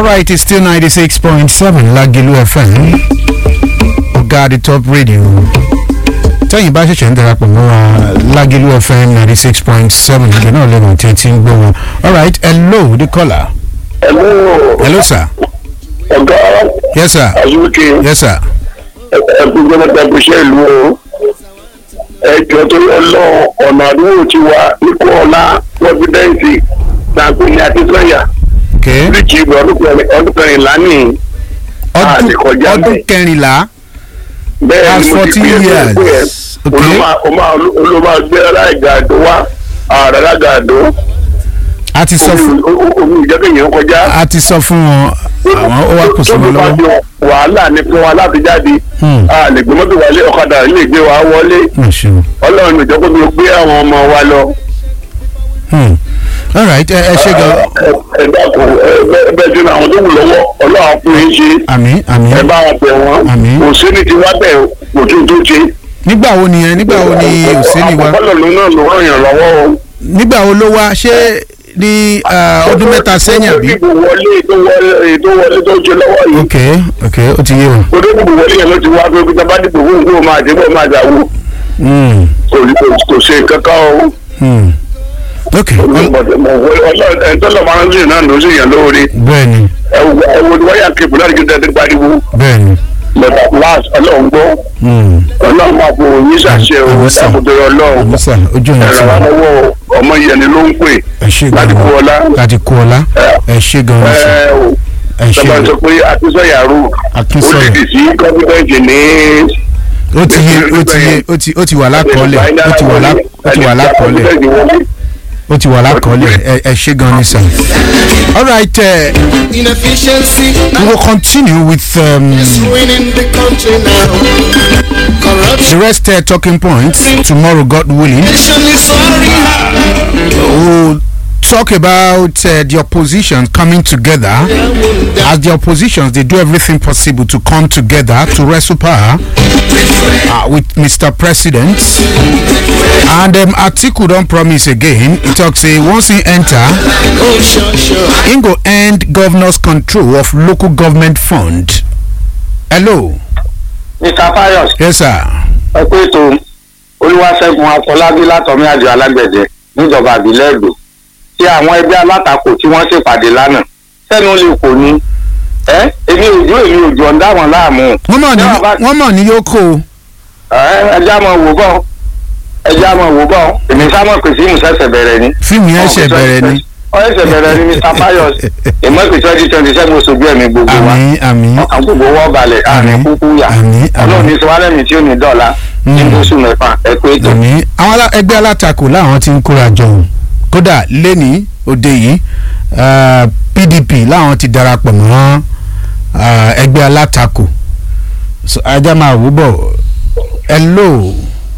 right, it's still 96.7 Lagilu FM. Ọ̀gá the top radio. Tẹ́yìn bá ṣẹ̀ṣẹ̀ ń darapọ̀ mọ́ wa Lagilu FM 96.7 ìgbẹ́ náà lẹ́nu tí ẹ ti ń gbọ́ wọn. All right, hello the caller. Hello, Hello sir. ọ̀gá Yes sir. Azuke, Yes sir. ẹ̀kú gbọ́dọ̀ ẹ̀kúṣẹ́ ìlú o. Ẹjọ́ tó yọ lọ ọ̀nà àdúgbò ti wà nípò ọ̀la pọ́fídẹ́ǹsì tàbí ní Akínsọ́yà. Okay. Bíríkì ìgbà ọdún kẹrin- ọdún kẹrìnlá ní Ọdún àti kọjá ọdún bẹ́ẹ̀. kẹrìnlá. bẹ́ẹ̀ That's ni mo ti 14 pè é years. pé ẹ̀ Okay. olùmọ̀ gbé aláìgàdó wá àràràgàdó A ti sọ fún omi ìjẹ́kẹ̀yìn kọjá. a ti sọ fún wọn àwọn ó wá kù sí wọn tó bá lọ́wọ́. jọ wàhálà ní fún wa láti jáde Hmm. a lè gbé mọ́tò wálé ọ̀kadà lè gbé wa wọlé Ẹ ṣeun. ọlọ́run ìjọ kó tó gbé àwọn ọmọ wa lọ. Hmm. All right, ẹ ẹ ṣe gan. ẹ ẹ dákun ẹ bẹ- bẹ́ẹ̀ tí àwọn tó wù lọ́wọ́ ọlọ́run fún yín ṣe Àmín àmín. ẹ bá wọn bẹ̀ wọ́n Àmín. kò sí ní ti wá bẹ̀ kò tún tó ṣe. Nígbà wo nìyẹn? Nígbà wo ni Òsínì wá? àkọ́kọ́ lòun náà ló ràn yàn lọ́wọ́ o. Nígbà wo ló wá? Ṣé ní ah, ọdún mẹ́ta sẹ́yìn àbí? ìdìbò wọlé tó wọlé tó wọlé tó ṣe lọ́wọ́ yìí. Ok ok ó ti yé o. olóògùn wọlé yẹn ló ti wá pé kí tábà dìbò fún nǹkó máa dìbò máa dàwó Hmm. kò kò ṣe kankan o. Hmm. Ok ẹ̀ńtọ́lọ̀ máa ń sìn náà ló sì yàn lóore bẹ́ẹ̀ni ẹ̀wọ̀n ni wáyà kébù láti kí tẹ́tí pariwo bẹ́ẹ̀ni. lọ́tà láàs ọlọ́run gbọ́ Hmm. ọlọ́run máa fò yín ṣàṣẹ o Àmín sà. ẹ̀kúndé ọlọ́run Àmísà ojú yẹn ti ẹ̀rọ wà. lọ́wọ́ ọmọ yẹn ni ló ń pè Ẹ ṣe gan. láti kú ọlá Láti kú ọlá. Ẹ ṣe gan ni sà. ẹ̀ o Ẹ ṣe tọ́ba gan. sọ pé akínsọ̀yàrú ó Akínsọ̀yà. lè sí kọ́fídẹ́ǹtì ní Ó ti yé ó ti yé ó ti ó ti wà lákọọ́lẹ̀ ó ti wà lá ó ti wà lákọọ́lẹ̀ ó ti wà lákọọ́lẹ̀ ẹ ẹ ṣe gan ni sà. All right, uh, Inefficiency we will continue with um, is ruining the country now. Corruption the rest uh, talking points tomorrow, God willing. is sorry. We'll talk about uh, the opposition coming together. As the oppositions, they do everything possible to come together to wrestle power uh, with Mr. President. And um, Atiku don't promise again. He talks say once he enter, Oh, sure, sure. he go end governor's control of local government fund. Hello, mr fayos yes sir. ẹ pé ètò olúwaṣẹ́gun afọlábí látọ̀mí àjọ alágbẹ̀dẹ níjọba àbílẹ̀ èdò tí àwọn ẹgbẹ́ alátakò tí wọ́n ṣèpàdé lánàá sẹ́nu lè kò ní ẹ́ èmi òjò èmi òjò ọ̀dá wọn láàmú wọ́n mọ̀ ní Ṣé bàbá- wọ́n mọ̀ ní yóò kó o. ẹ́ ẹja mọ̀ wò bọ̀ ẹja mọ̀ wò bọ̀ èmi sámọ̀ pèsè ìmùsẹ̀sẹ̀ bẹ̀rẹ̀ ni. fíìmù yẹn ṣẹ̀ bẹ̀rẹ̀ ni. ọ ẹsẹ̀ bẹ̀rẹ̀ ni mr fayos ìmọ̀ pé twenty twenty seven oṣù bí ẹ̀mí gbogbo wa àmì àmì ọkàn gbogbo wọ́n balẹ̀ àmì Àmín. kúkú yà Àmín, àmín. ọlọ́run ní sọ́wálẹ̀mí tí ò ní dọ̀la ní Mm. oṣù mẹ́fà ẹ pé ètò. àmì àwọn alá- ẹgbẹ́ alátakò láwọn ti ń kóra jọ òun kódà lẹ́ni òde yìí ah, pdp láwọn ti darapọ̀ mọ́ ah, ẹgbẹ́ alátakò So, ajá máa wò bọ̀ hello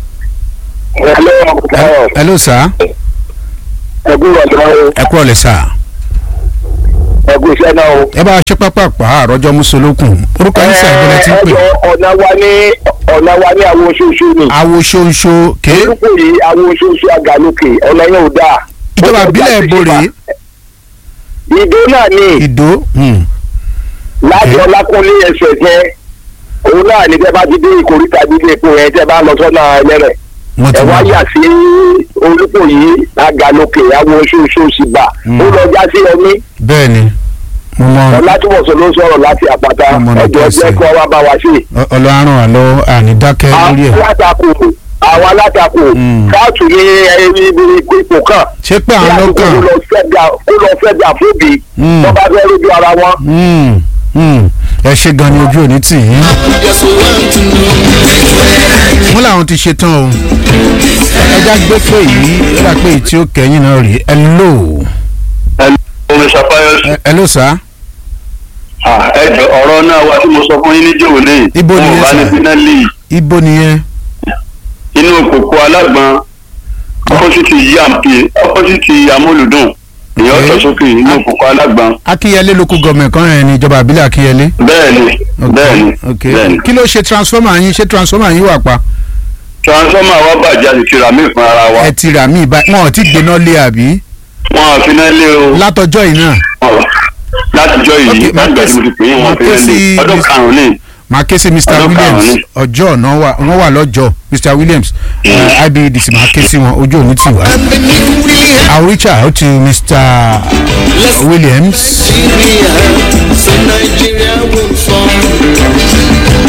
ẹ̀lọ́ hello sir ẹ̀kú ọ̀dọ́ ẹ kúrọ̀ lẹ̀ sir ẹ̀kú iṣẹ́ náà o. ẹ bá a ṣe pápápá àròjọ musolókun orúkọ yín sàn ìbílẹ̀ tí ń pè ẹjọ́ ọ̀nà wa ní ọ̀nà wa ní àwọn oṣooṣù ni. awo ṣoṣo ké orúkọ yìí àwọn oṣooṣù àgàlókè ọ̀nà yẹn ò dáa. ìjọba ìbílẹ̀ ìbòrè ìdó náà ni ìdó hmm, láti Okay. ọlákúnlé ẹsẹ̀ jẹ́ òun náà ní tẹ́ bá ti dé ìkórìtà nílé epo yẹn tẹ́ bá lọ sọ́nà ẹlẹ́rẹ̀. wọ́n ti ẹ wá wà yà sí orúkọ yìí àgàlókè àwọn oṣooṣù sì bà. Mm. ó lọ já sí ọmí bẹ́ẹ̀ ni mo mọ ọlátúbọ̀sọ ló sọ̀rọ̀ láti àpáta Ọmọ náà ẹjọ́ pèsè. jẹ́ kó wá bá wa sí i. ọlọ́run àlọ́ ànídákẹ́ lórí ẹ̀ àwọn alátakò àwọn alátakò Mm. káàtù ní ẹni ibi ipò kan ṣé pé àwọn kí lọ́kàn. àdúgbò lọ fẹ́jà kó lọ fẹ́jà fóbi Mm. tó bá fẹ́ lójú ara wọn. Mm, mm. ẹ ṣe gan ni ojú òní tì yín Just want to know. wọn làwọn ti ṣe tán o ẹja gbé pé yìí ó dà pé èyí tí ó kẹyìn náà rí hello omi ṣàfáyọsì Ẹ- hello sir ẹjọ ọ̀rọ̀ náà wà tí mo sọ fún yín níjẹ́ òní Ibo ni ẹ bá ní sà? finali ibo nìyẹn inú òkòkò alágbọn ọpọsítì yampi ọpọsítì amúlùdùn ìyẹn Okay. ọ̀tọ̀ sókè inú òkòkò alágbọn akínyẹlé local government kan yẹn ní ìjọba àbílẹ̀ akínyẹlé bẹ́ẹ̀ni Ok, bẹ́ẹ̀ni ok bẹ́ẹ̀ni kí ló ṣe transformer yín ṣé transformer yín wà pa transformer wa bàjẹ́ àti tìrà mí fún ara wa ẹ ti rà mí ìbá wọn ò tí gbéná lé àbí wọn àfi náà lé o látọjọ́ yìí náà látijọ́ yìí Okay, máa láti ké gbà tí sí- mo ti pè é máa wọn ké fi sí lẹ́nu ọdún Mr. karùn-ún ní. màá ké sí mr Ọjọ́ williams karùn-ún ni. ọjọ́ náà wà wọ́n wà lọ́jọ́ mr williams uh, ibedc màá ké sí wọn ojú òní tì wá. And beneath we i will reach out to mr williams. Nigeria, so Nigeria will fall.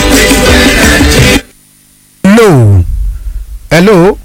hello hello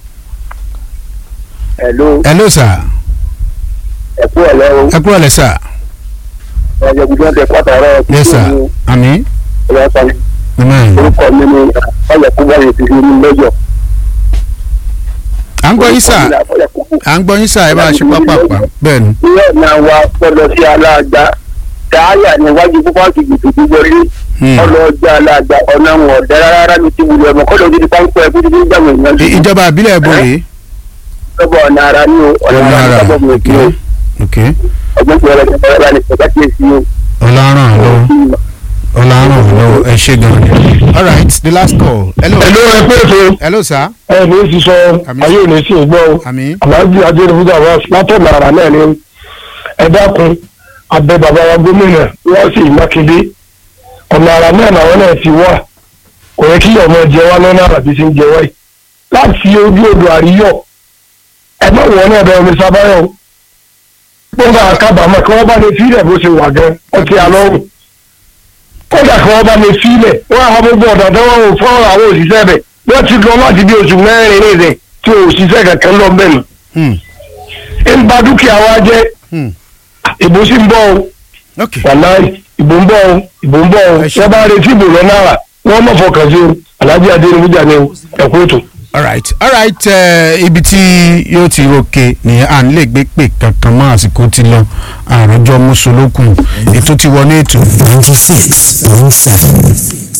ẹ̀lú hello sir ẹ̀kú ọ̀lẹ́ o ẹ kúrò lẹ sir ẹ̀jẹ̀ gbùdọ̀ tẹ pàtàkì yes sir àmì ọ̀lẹ́sàn amen. orúkọ mi ni ọ̀yẹ̀kúbọ̀ yìí ti fi ní lọ́jọ́. à ń gbọ́ yín sir à ń gbọ́ yín sir ẹ bá a ṣe pápápá bẹ́ẹ̀ ni. ilé náà wa gbọ́dọ̀ sí aláàgbá káyà níwájú púpọ̀ ti gbèsè gbígbórí Hmm. ọlọ́ọ̀jà aláàgbá ọ̀nà wọn ọ̀dẹ́ rárá ní ti wùlẹ̀ ọmọ kọ́dọ̀ gidi páńpẹ́ ẹ̀kú títí gbàgbé ìyẹn I- ìjọba àbílẹ̀ ẹ̀bùn rèé. lọ́bọ̀ ọ̀nà ara ní o ọ̀nà ọ̀nà ara ara sábọ̀ mi ok kí o ok ọgbọ́n tí ọlọ́jà ọ̀rẹ́ bá ní ìfẹ́ kí èsì o. ọ̀làrán lọ́wọ́ ọ̀làrán lọ́wọ́ ẹ ṣe gan ni. all right the last call hello ẹ̀lú ẹ pé ètò hello sir ẹ ní í sísọ Àmín. ayé ò ní sí ìgbọ́ o àmì aláàjì adérífúdà wá látọ̀nà àrà náà ni ẹ dákun abẹ bàbá wa gómìnà wọ́n sì mákindé ọ̀nà àrà náà làwọn náà ti wà kò yẹ kí ọmọ jẹ wá lọ́nà àrà bí ti ń jẹ wáyé láti ojú odò àríyọ̀ ẹ má wọ náà bẹ omi sábáyọ̀ o wọ́n bá kábàámọ̀ kí wọ́n bá lè fílẹ̀ bó ṣe wà gan ọtí alọ́run kódà kí wọ́n bá lè fílẹ̀ wọ́n àwọn gbogbo ọ̀dọ̀ tó wọ́n ò fọ́ àwọn òṣìṣẹ́ bẹ̀ wọ́n ti lọ láti bí oṣù mẹ́rin ní ìrẹ̀ tí òṣìṣẹ́ kankan lọ bẹ́ẹ̀ nù hmm ń ba dúkìá wa jẹ́ hmm ìbò sì ń bọ̀ o ok wàláì ìbò ń bọ̀ o ìbò ń bọ̀ o Ẹ ṣé. wọ́n bá retí ìbò lọ náírà wọ́n mọ̀ fọkàn sí o alájí adéníbújà ni o ẹ̀kú ètò. all right all right uh, ibi tí yóò ti roke nìyẹn à ń lè gbé pè kankan mọ́ àsìkò ti lọ àròjọ mùsùlùkùn ètò ti wọlé ètò. ninety six point seven